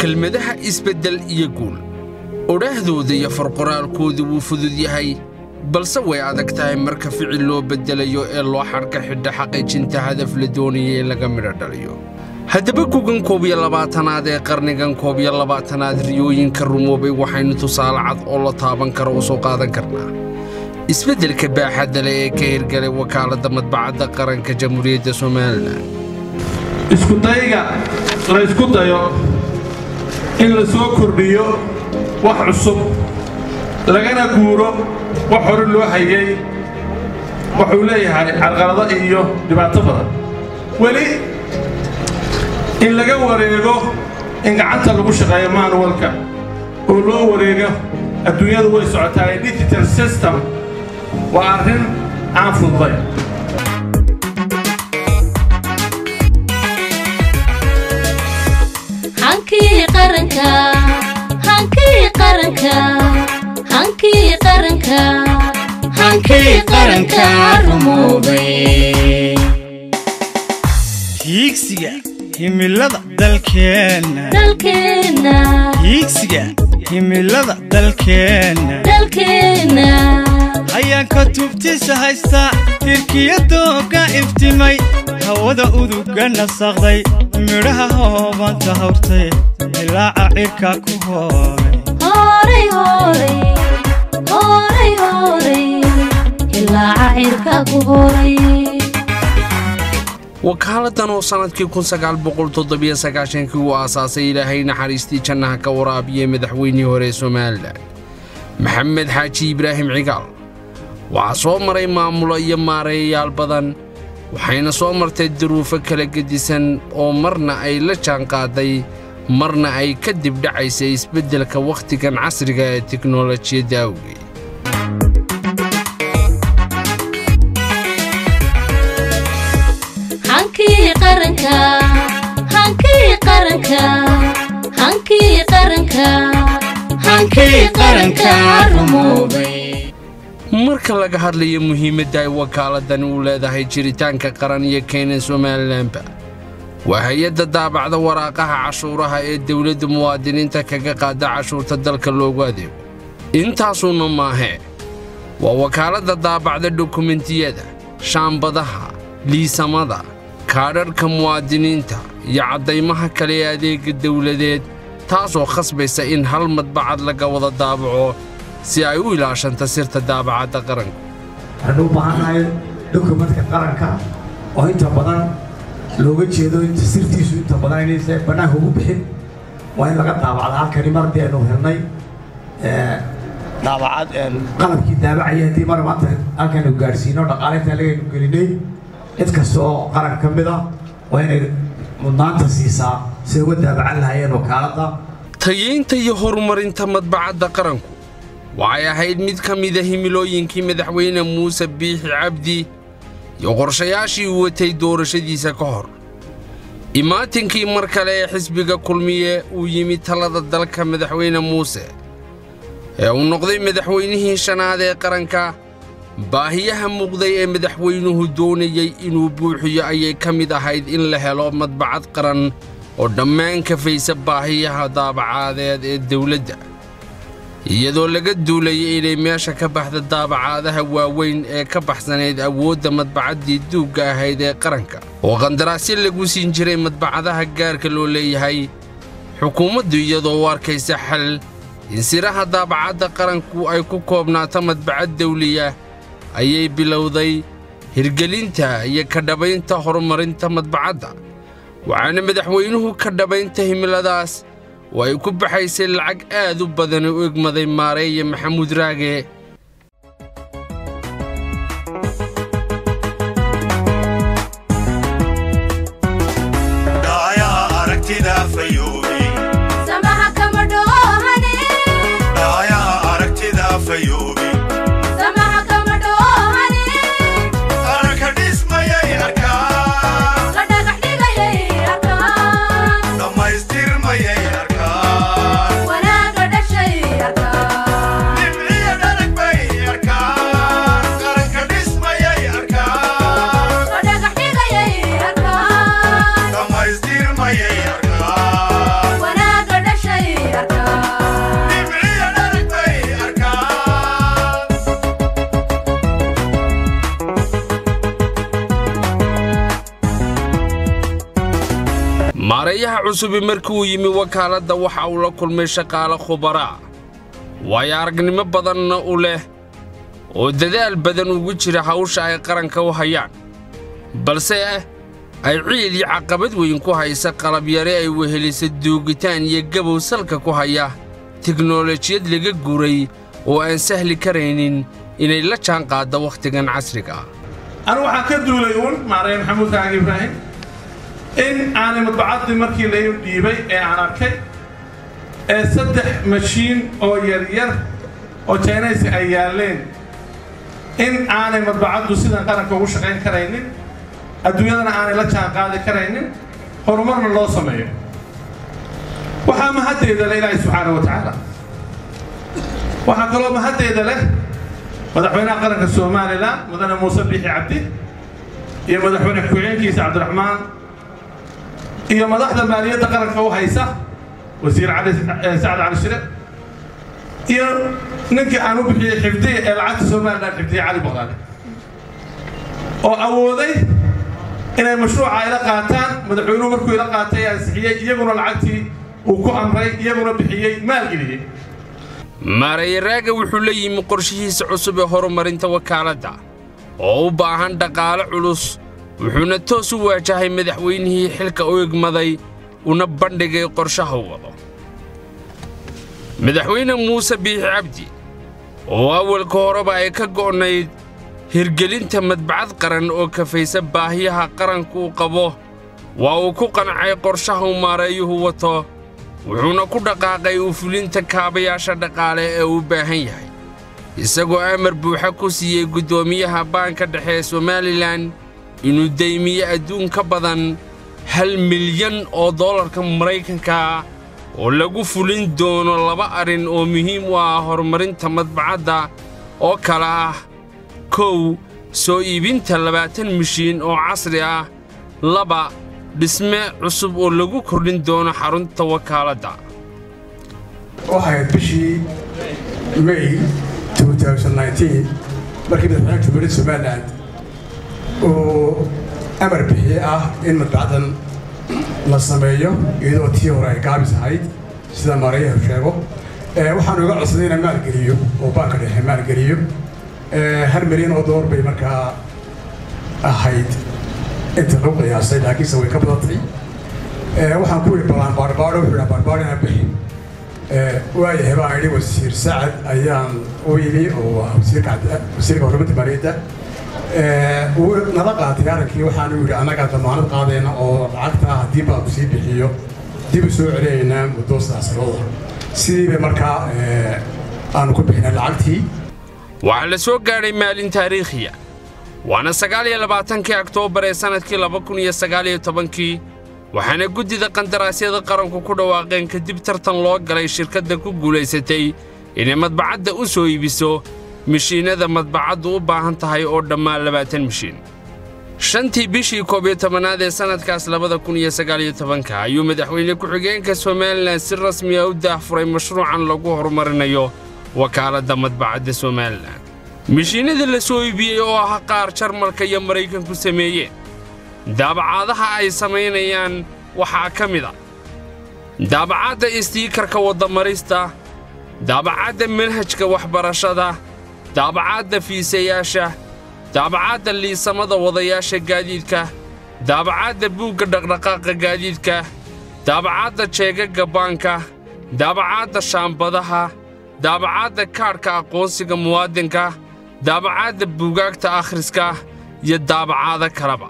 kelmadaha isbeddel iyo guul odhaahdooda iyo farqoraalkoodu wuu fudud yahay balse way adag tahay marka ficil loo beddelayo ee loo xadhka xidha xaqiijinta hadaf la doonaya in laga midho dhaliyo haddaba gugan koob iyo labaatanaad ee qarnigan koob iyo labaatanaad riyooyinka rumoobay waxaynu tusaale cad oo la taaban karo u soo qaadan karnaa isbeddelka baaxadda leh ee ka hirgalay wakaaladda madbacadda qaranka jamhuuriyadda somalilan iskudayga la ysku dayo in la soo kordhiyo wax cusub lagana guuro wax hore loo hayay wuxuu leeyahay carqalado iyo dhibaato badan weli in laga wareego in gacanta lagu shaqeeyo manuwalka oo loo wareego adduunyadu way socotaa digital system waa arrin aan fududay hankii qaranka hankii qaranka hankii qaranka hankii qaranka rumoobay hiigsiga himilada dalkeenna dalkeenna hiigsiga himilada dalkeenna dalkeenna hayaanka tubtiisa haysta tirkiyadooga iftimay hawada uduga nasaqday midhaha hoobanta hawrtay dilaaca cirka ku hooray horay horay horay horay ilaaca cirka ku horay wakaaladdan oo sannadkii kii uu aasaasay ilaahay naxariistii jannaha ka waraabiyey madaxweynihii hore ee somalilan maxamed xaaji ibraahim cigaal waxaa soo maray maamulo iyo maareeyayaal badan waxayna soo martay duruufo kala gedisan oo marna ay la jaanqaaday marna ay ka dibdhacaysay isbeddelka wakhtigan casriga ee tiknolojiyadda awgeed hankii qaranka hankii qaranka hankii qaranka hankii qaranka rumoobay marka laga hadlayo muhiimadda ay wakaaladani u leedahay jiritaanka qaran iyo keenan somalilanba waa hay-adda daabacda waraaqaha cashuuraha ee dawladda muwaadiniinta kaga qaada cashuurta dalka loogu adeego intaasuuna maahee waa wakaaladda daabacda dokumentiyada shaambadaha liisamada kaadharhka muwaadiniinta iyo caddaymaha kale ee adeegga dawladeed taasoo khasbaysa in hal madbacad laga wada daabaco si ay u ilaashanta sirta daabacadda qaranku waxaynu u baahannahay dokumentka qaranka oo inta badan looga jeedo inta sirtiisu inta badan inaysa bannaanka ugu bixin waa in laga daabacda halkani mar haddii aynu helnay daabacad qalabkii daabacaya haddii mar maanta halkaynu gaadhsiino dhaqaalinta lagaynu gelinay cid kasta oo qaran ka mid ah waa inay mudnaanta siisaa siday uga daabacan lahayeen wakaaladda tayeynta iyo horumarinta madbacadda qaranku waxay ahayd mid ka mida himilooyinkii madaxweyne muuse biixi cabdi iyo qorshayaashii uu watay doorashadiisa ka hor imaatinkii mar kale ee xisbiga kulmiye uu yimid talada dalka madaxweyne muuse ee uu noqday madaxweynihii shanaad ee qaranka baahiyaha muuqday ee madaxweynuhu doonayey inuu buuxiyo ayay ka mid ahayd in la helo madbacad qaran oo dhammaan kafaysa baahiyaha daabacadeed ee dawladda iyadoo laga duulayay inay meesha ka baxda daabacaadaha waaweyn ee ka baxsanayd awoodda madbacaddii duugga ahayd ee qaranka oo qandaraasyo lagu siin jiray madbacadaha gaarka loo leeyahay xukuumaddu iyadoo u arkaysa xal in siraha daabacadda qaranku ay ku koobnaato madbacad dawliya ayay bilowday hirgelinta iyo ka dhabaynta horumarinta madbacadda waxaana madaxweynuhu ka dhabaynta himiladaas oo ay ku baxaysay lacag aad u badan u egmaday maareeye maxamuud raage samaha kama dhoohane samaha kama dhoohane la dhagax dhigayay arkaan wanaaga dhashay arkaan maareeyaha cusubi markii uu yimi wakaaladda waxa uu la kulmay shaqaale khubaraa waayo aragnimo badanna u leh oo dadaal badan ugu jira hawsha ay qaranka u hayaan balse ay ciid iyo caqabad weyn ku haysa qalabyare ay wehelisa duugitaan iyo gabow salka ku haya tiknolojiyad laga guray oo aan sahli karaynin inay la jaan qaadda wakhtigan casriga ah anigu waxaan ka duulay uun maaraya maxamuud kaagi ibraahim in aanay madbacaddii markii la dhiibay ee aan arkay ee saddex mashiin oo yaryar oo jaynaysi ay yaalleen in aanay madbacaddu sidan qaranka ugu shaqayn karaynin adduunyadana aanay la jaan qaadi karaynin horumarna loo sameeyo waxaa mahaddeeda leh ilaahay subxaana wa tacaala waxaa kaloo mahaddeeda leh madaxweynaha qaranka somalilan mudane muuse biixi cabdi iyo madaxweyne ku-xigeenkiisa cabdiraxmaan iyo madaxda maaliyadda qaranka u haysa wasiir cali sacad cali shire iyo ninkii aan u bixiyey xifdiya ee lacagta somalilan xifdiye cali baqaale oo awooday inay mashruuca ila qaataan madaxweynuhu markuu ila qaatay ansixiyey iyaguna lacagtii uu ku amray iyaguna bixiyey maalgeliyey maareeye raaga wuxuu la yimi qorshihiisa cusub ee horumarinta wakaaladda oo u baahan dhaqaale culus wuxuuna toos u waajahay madaxweynihii xilka u egmaday una bandhigay qorshaha wado madaxweyne muuse biixi cabdi oo awalka horeba ay ka go'nayd hirgelinta madbacad qaran oo kafaysa baahiyaha qaranku uu qabo waa uu ku qancay qorshaha uu maareeyuhu wato wuxuuna ku dhaqaaqay u fulinta kaabayaasha dhaqaale ee uu baahan yahay isagoo amar buuxa ku siiyey guddoomiyaha baanka dhexe ee somalilan inuu deymiye adduun ka badan hal milyan oo dollarka maraykanka oo lagu fulin doono laba arrin oo muhiim u ah horumarinta madbacadda oo kale ah kow soo iibinta labaatan mishiin oo casri ah laba dhisme cusub oo lagu kordhin doono xarunta wakaaladda waxayd bishii may 2019 markii madaxweynaha jumhuuriyadda somaliland uu amar bixiye ah in madbacdan la sameeyo iyadoo tii hore ay gaabis ahayd sida maareeyahu sheego waxaanu iga codsaday inaan maalgeliyo oo baanka dhexe maalgeliyo hal milyan oo door bay markaa ahayd inta lagu qiyaasay laakiinse way ka badatay waxaan ku yidhi balaan baarbaadho wuxuu yidhaa baarbaadho inaan bixin waayahay baan idhi wasiir sacad ayaan u yimi oo wasiirka wasiirka horumarinta maaliyadda wuu nala qaatay arrinkii waxaanu yidhi annagaa damaanad qaadayna oo lacagta haddii baanku sii bixiyo dib u soo celinaynaa muddo saasanooda sidii bay markaa aanu ku bixinay lacagtii waxaa la soo gaadhay maalin taariikhiya waana sagaal iyo labaatankii oktoobar ee sannadkii laba kun iyo sagaal iyo tobankii waxaana guddida qandaraasyada qaranku ku dhawaaqeen kadib tartan loo galay shirkadda ku guulaysatay inay madbacadda u soo iibiso mishiinnada madbacaddu u baahan tahay oo dhammaan labaatan mishiin shantii bishii koob iyo tobanaad ee sannadkaas labada kun iyo sagaal iyo tobanka ayuu madaxweyne ku-xigeenka somalilan si rasmi ah u daahfuray mashruucan lagu horumarinayo wakaaladda madbacadda somalilan mishiinnada la soo iibiyey oo ah qaar jarmalka iyo maraykanku sameeyeen daabacaadaha ay samaynayaan waxaa ka mid a daabacadda istiikarka waddamarista daabacadda manhajka waxbarashada daabacadda fiisayaasha daabacadda liisamada wadayaasha gaadiidka daabacadda buugga dhaqdhaqaaqa gaadiidka daabacadda jeegagga baanka daabacadda shaambadaha daabacadda kaadhka aqoonsiga muwaadinka daabacadda buugaagta akhriska iyo daabacaado kaleba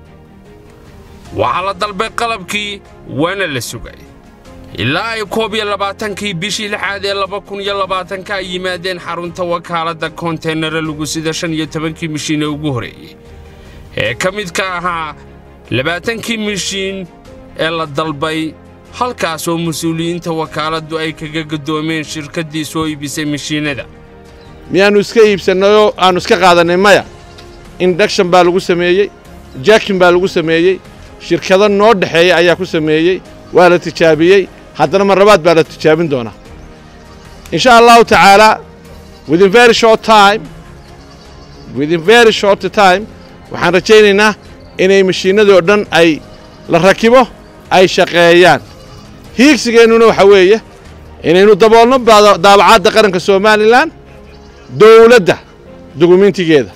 waxaa la dalbay qalabkii waana la sugay ilaa ay koob iyo labaatankii bishii lixaad ee laba kun iyo labaatanka ay yimaadeen xarunta wakaaladda konteynara lagu sida shan iyo tobankii mishiine ugu horreeyey ee ka mid ka ahaa labaatankii mishiin ee la dalbay halkaas oo mas-uuliyiinta wakaaladdu ay kaga gaddoomeen shirkaddii soo iibisay mishiinnada miyaannu iska iibsannayoo aannu iska qaadannay maya induction baa lagu sameeyey jaakin baa lagu sameeyey shirkado noo dhexeeya ayaa ku sameeyey waa la tijaabiyey haddana marlabaad baa la tijaabin doonaa in sha allahu tacaalaa within very short time within very short time waxaan rajaynaynaa inay mashiinnadii oo dhan ay la rakibo ay shaqeeyaan hiigsigeennuna waxa weeye inaynu daboolno baada- daabacaadda qaranka somalilan dowladda dukumentigeeda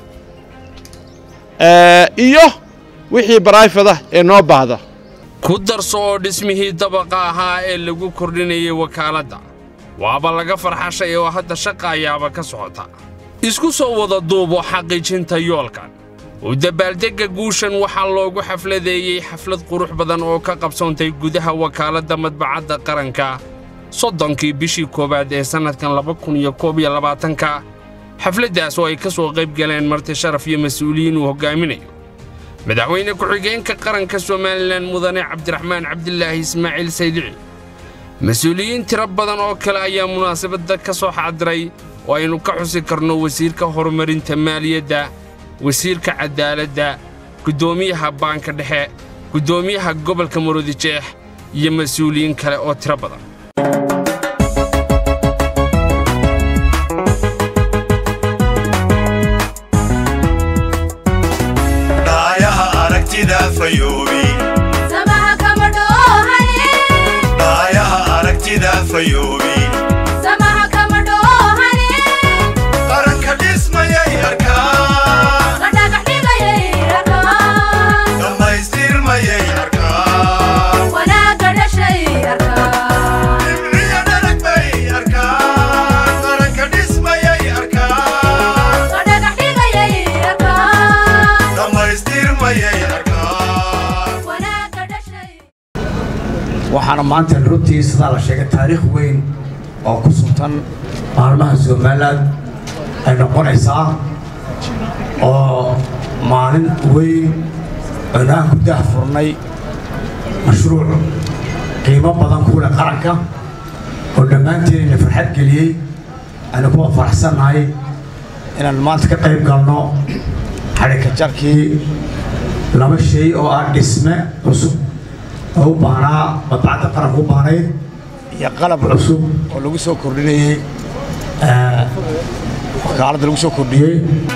Eh, iyo wixii baraifada ee noo baahda ku darso oo dhismihii dabaqa ahaa ee lagu kordhinayay wakaaladda waaba laga farxashay oo hadda shaqa ayaaba ka socota isku soo wada duubo xaqiijinta yoolkan u dabaaldegga guushan waxaa loogu xafladeeyey xaflad qurux badan oo ka qabsoontay gudaha wakaaladda madbacadda qaranka soddonkii bishii koowaad ee sannadkan laba kun iyo koob iyo labaatanka xafladdaas oo ay ka soo qayb galeen marti sharaf iyo mas-uuliyiin uu hoggaaminayo madaxweyne ku-xigeenka qaranka somalilan mudane cabdiraxmaan cabdilaahi ismaaciil saydici mas-uuliyiin tiro badan oo kale ayaa munaasabadda ka soo xaadiray oo aynu ka xusi karno wasiirka horumarinta maaliyadda wasiirka cadaaladda guddoomiyaha baanka dhexe guddoomiyaha gobolka maroodijeex iyo mas-uuliyiin kale oo tiro badan dhaayaha aragtida fayoobi samaha kama dhoohane dhaayaha aragtida fayoobi samaha kama dhoohane qaranka dhismayay arkaa la dhagax dhigayay arkaan dhammaystirmayay arkaa wanaagga dhashay arkaan dhibciya dhalag bay arkaa qaranka dhismayay arkaa la dhagax dhigayay arkaan dhammaystirmayay arkaa wanaagga dhashay waxaana maanta runtii sidaa la sheegay taariikh weyn oo ku suntan maalmaha somaliland ay noqonaysaa oo maalin weyn oonaan ku daahfurnay mashruuc qiimo badan ku leh qaranka oo dhammaanteedna farxad geliyey aynu kuwa faraxsannahay inaan maanta ka qayb galno xadhika jarkii laba shay oo ah dhisme cusub oo u baahnaa madbacadda qaranka u baahnayd iyo qalab cusub oo lagu soo kordhinayey eh, wakaaladda lagu soo kordhiyey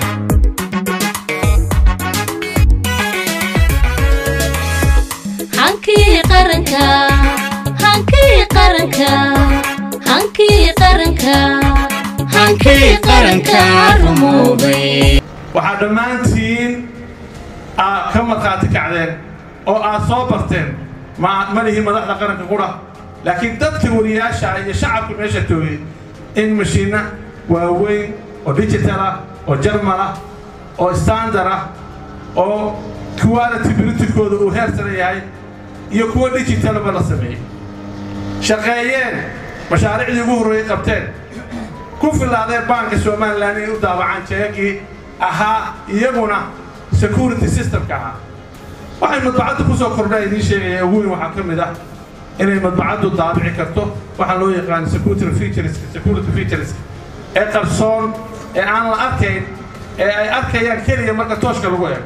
hankii qaranka hankii qaranka hankii qaranka hankii qaranka rumoobay waxaad dhammaantiin aad ka markhaati kacdeen oo aad soo barteen ma ma lihin madaxda qaranka qura laakiin dadka wariyaasha iyo shacabka meesha toogay in mashiinna waaweyn oo digital ah oo jarmal ah oo standard ah oo quality britikooda uu heer sare yahay iyo kuwo digitalba la sameeyey shaqeeyeen mashaariicdii ugu horreeyey qabteen ku filaadeen baanka somalilan inay u daabacaan jeegii ahaa iyaguna security systemka ahaa waxay madbacaddu ku soo kordha idiin sheegaya ugu weyn waxaa ka mid ah inay madbacaddu daabici karto waxaa loo yaqaan security features security features ee qarsoon ee aan la arkayn ee ay arkayaan keliya marka tooshka lagu eego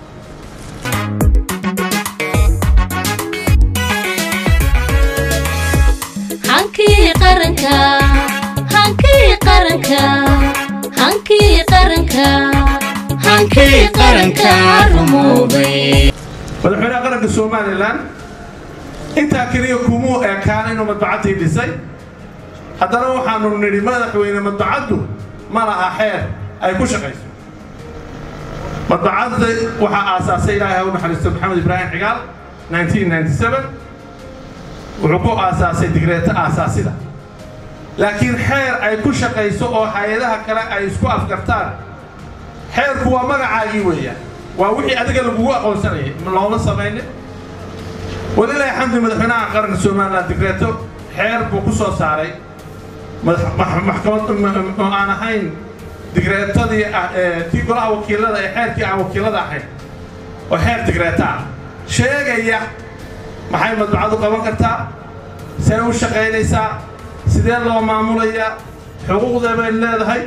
hankii qaranka hankii qaranka hankii qaranka hankii qaranka rumoobay madaxweynaha qaranka somalilan intaa keliya kumuu ekaan inuu madbacaddii dhisay haddana waxaanu nidhi madaxweyne madbacaddu ma laha xeer ay ku shaqayso madbacadda waxaa aasaasay ilaahay ha u naxariisto maxamed ibraahim xigaal 1997 wuxuu ku aasaasay digreeto aasaasida laakiin xeer ay ku shaqayso oo hay-adaha kale ay isku afgartaan xeerku waa magacaagii weeyaan waa wixii adiga lagugu aqoonsanayay looma samaynin walilaahi xamdi madaxweynaha qaranka somaliland digreeto xeer buu ku soo saaray madax- max- maxkamad m- oo aan ahayn digreetadii ah ee tii golaha wakiilada ee xeerkii aan wakiilada ahayn oo xeer digreeta ah sheegaya maxay madbacadu qaban kartaa see u shaqaynaysaa sidee loo maamulayaa xuquuqdee bay leedahay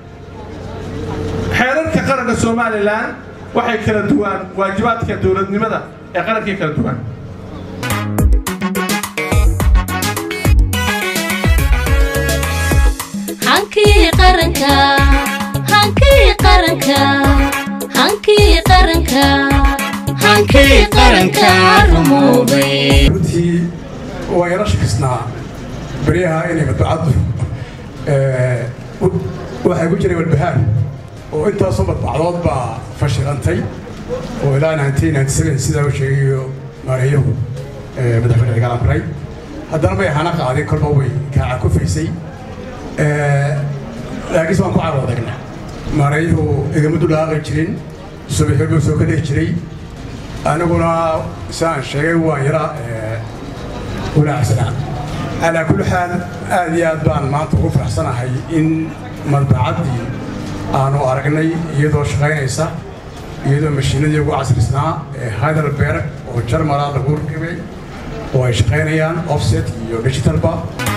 xeerarka qaranka somalilan waxay kala duwaan waajibaadka dowladnimada ee qarankay kala duwaan hankii qaranka hankii qaranka hankii qaranka hankii qaranka rumoobay runtii waa yala shakisnaa beryaha inay madbacaddu waxay ku jiray walbahaar oo intaasoo madbacdood baa fashilantay oo ilaa sidaa u sheegayo maareeyahu madaxweyne cigaal amray haddana may hana qaadin kolba way kaaca kufaysay laakiinse waan ku caroo adagna maareeyuhu igama dulaaqi jirin subaxii buu soo ka dhihi jiray aniguna saan sheegay waan yara walaacsanaa calaa kulli xaal aad iyo aad baan maanta ugu faraxsanahay in madbacaddii aanu aragnay iyadoo shaqaynaysa iyadoo mashiinadii ugu casrisnaa ee heidelberg oo jarmala lagu rakibay oo ay shaqaynayaan offset iyo digitalba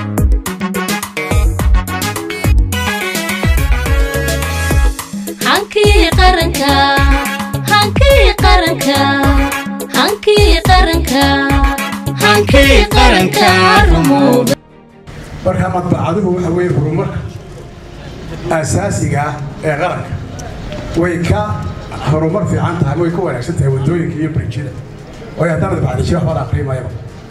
hankii qaranka hankii qaranka hankii qaranka hankii qaranka rumoobay marka madbacaduhu waxa weeye horumarka asaasiga ah ee qaranka way ka horumar fiican tahay way ka wanaagsan tahay waddooyinka iyo brijyada waayo haddaan madbacdi jira waxba la aqriyi maayaba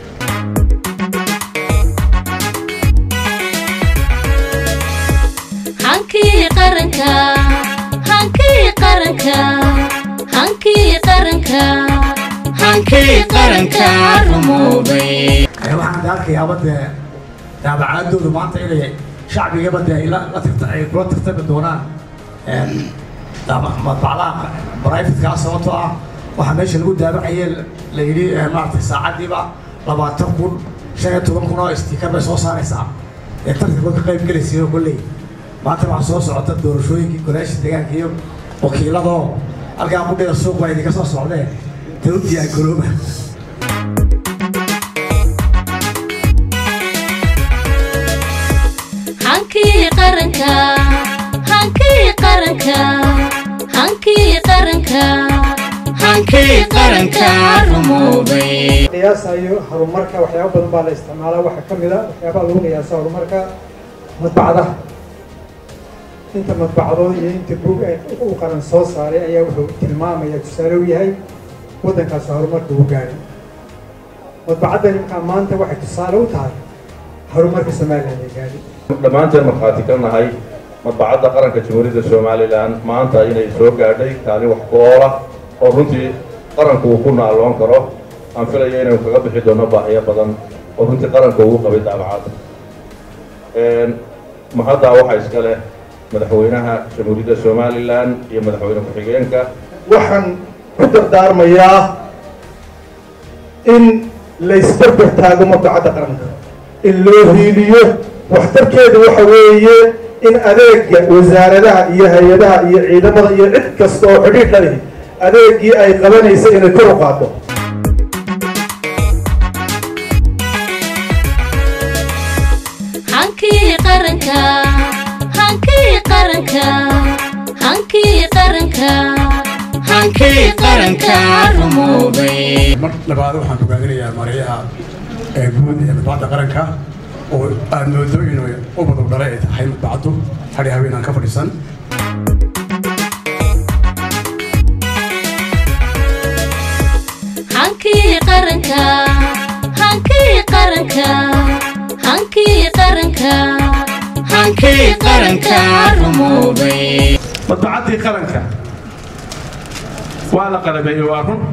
hankii qaranka hankii qaranka hankii qaranka hankii qaranka rumoobay waxaan arkayaaba dee daabacaadoodu maanta inay shacbigaba dee la tirta ay kula tirtami doonaan madbacdaha brifadkaa sababtoo ah waxaa meesha lagu daabacaye la yidhi maaragtay saacaddiiba labaatan kun shan iyo toban kun oo istiikar bay soo saaraysaa ee tartanka ka qayb gelaysayo kolley maanta waxaa soo socota doorashooyinkii golaasha deegaanka iyo wakiiladoo halkaa qudhida suuq baa idinka soo socdee ta u diyaar garooba hankii qaranka hankii qaranka hankii qaranka hankii qaranka rumoobay qiyaasayo horumarka waxyaaba badan baa la isticmaalaa waxaa ka mid a waxyaabaha lagu qiyaasa horumarka madbacdaha inta madbacdood iyo inta bug uu qaran soo saaray ayaa wuxuu tilmaamaya tusaale u yahay waddankaasi horumarka uu gaadhay madbacaddan imkaa maanta waxay tusaale u tahay horumarka somaliland ee gaadhay dhammaanteen markhaati ka nahay madbacadda qaranka jamhuuriyadda somalilan maanta inay soo gaadhay kaalin wax ku oola oo runtii qaranku uu ku naaloon karo aan filayo inaynu kaga bixi doono baahiyo badan oo runtii qaranka ugu qabay daabacadda mahaddaa waxaa iska leh madaxweynaha jamhuuriyadda somalilan iyo madaxweyne ku-xigeenka waxaan ku dardaarmayaa in la isbarbar taago madbacadda qaranka in loo hiiliyo waxtarkeedu waxa weeye in adeega wasaaradaha iyo hay-adaha iyo ciidamada iyo cid kasta oo xidhiidh la lihi adeegii ay qabanaysa inay kor u qaado hankii qaranka hankii qaranka hankii qaranka hankii qaranka rumoobay mar labaad waxaan fogaadinayaa mareeyaha ee guud ee madbacadda qaranka oo aad moodo inuu u badog dhalay ay tahay madbacaddu hadhi haweenaan ka fadhiisan hankii qaranka hankii qaranka hankii qaranka hankii qaranka rumoobay madbacaddii qaranka waa la qalabeeyey waa run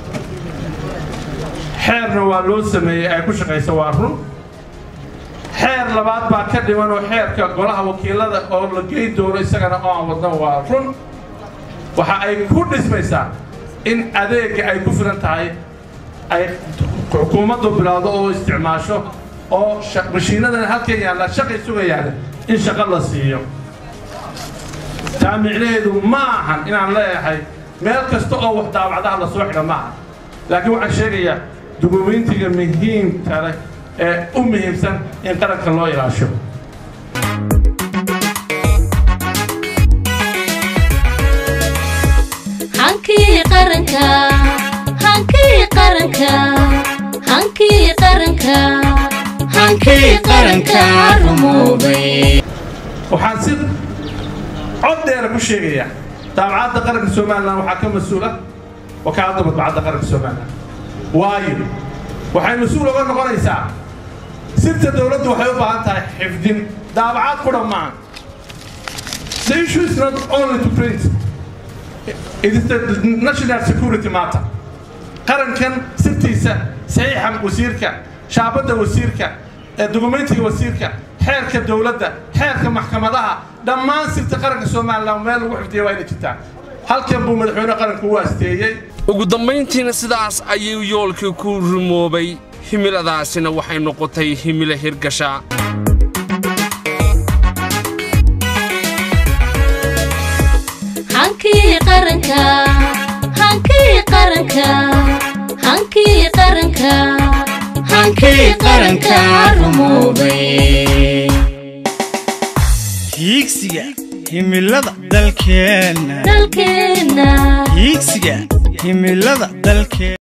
xeerna waa loo sameeyey ay ku shaqayso waa run xeer labaad baa ka dhiman oo xeerka golaha wakiilada oo la geyn doono isagana oo aan wadno waa run waxa ay ku dhismaysaa in adeegga ay ku filan tahay ay xukuumaddu bilowdo oo isticmaasho oo mashiinadan halkan yaalla shaqay sugayaan in shaqo la siiyo taa micnaheedu ma ahan inaan leeyahay meel kasta oo wax daawacdaha la soo xidha ma aha laakiin waxaan sheegayaa dukumiintiga muhiimka leh ee u muhiimsan in qaranka loo ilaasho hankii qaranka hankii qaranka hankii qaranka hankii qaranka rumoobay waxaan si cod dheera ku sheegayaa daabacadda qaranka somalilan waxaa ka mas-uula wakaaladda madbacadda qaranka somalilan waayo waxay mas-uul oga noqonaysaa sirta dowladdu waxay u baahan tahay xifdin daabacaad ku dhammaan the issue is not only to print it is the national security matter qarankan sirtiisa saxiixa wasiirka shaabadda wasiirka ee dukumentiga wasiirka xeerka dowladda xeerka maxkamadaha dhammaan sirta qaranka somalilan meel lagu xifdiya waa inay jirtaa halkan buu madaxweyne qaranku u aasteeyey ugu dambayntiina sidaas ayuu yoolkii ku rumoobay himiladaasina waxay noqotay himilo hirgasha hankii qaranka hankii qaranka hankii qaranka hankii qaranka rumoobay hiigsiga himilada dalkeenna dalkeenna hiigsiga himilada dalkeenna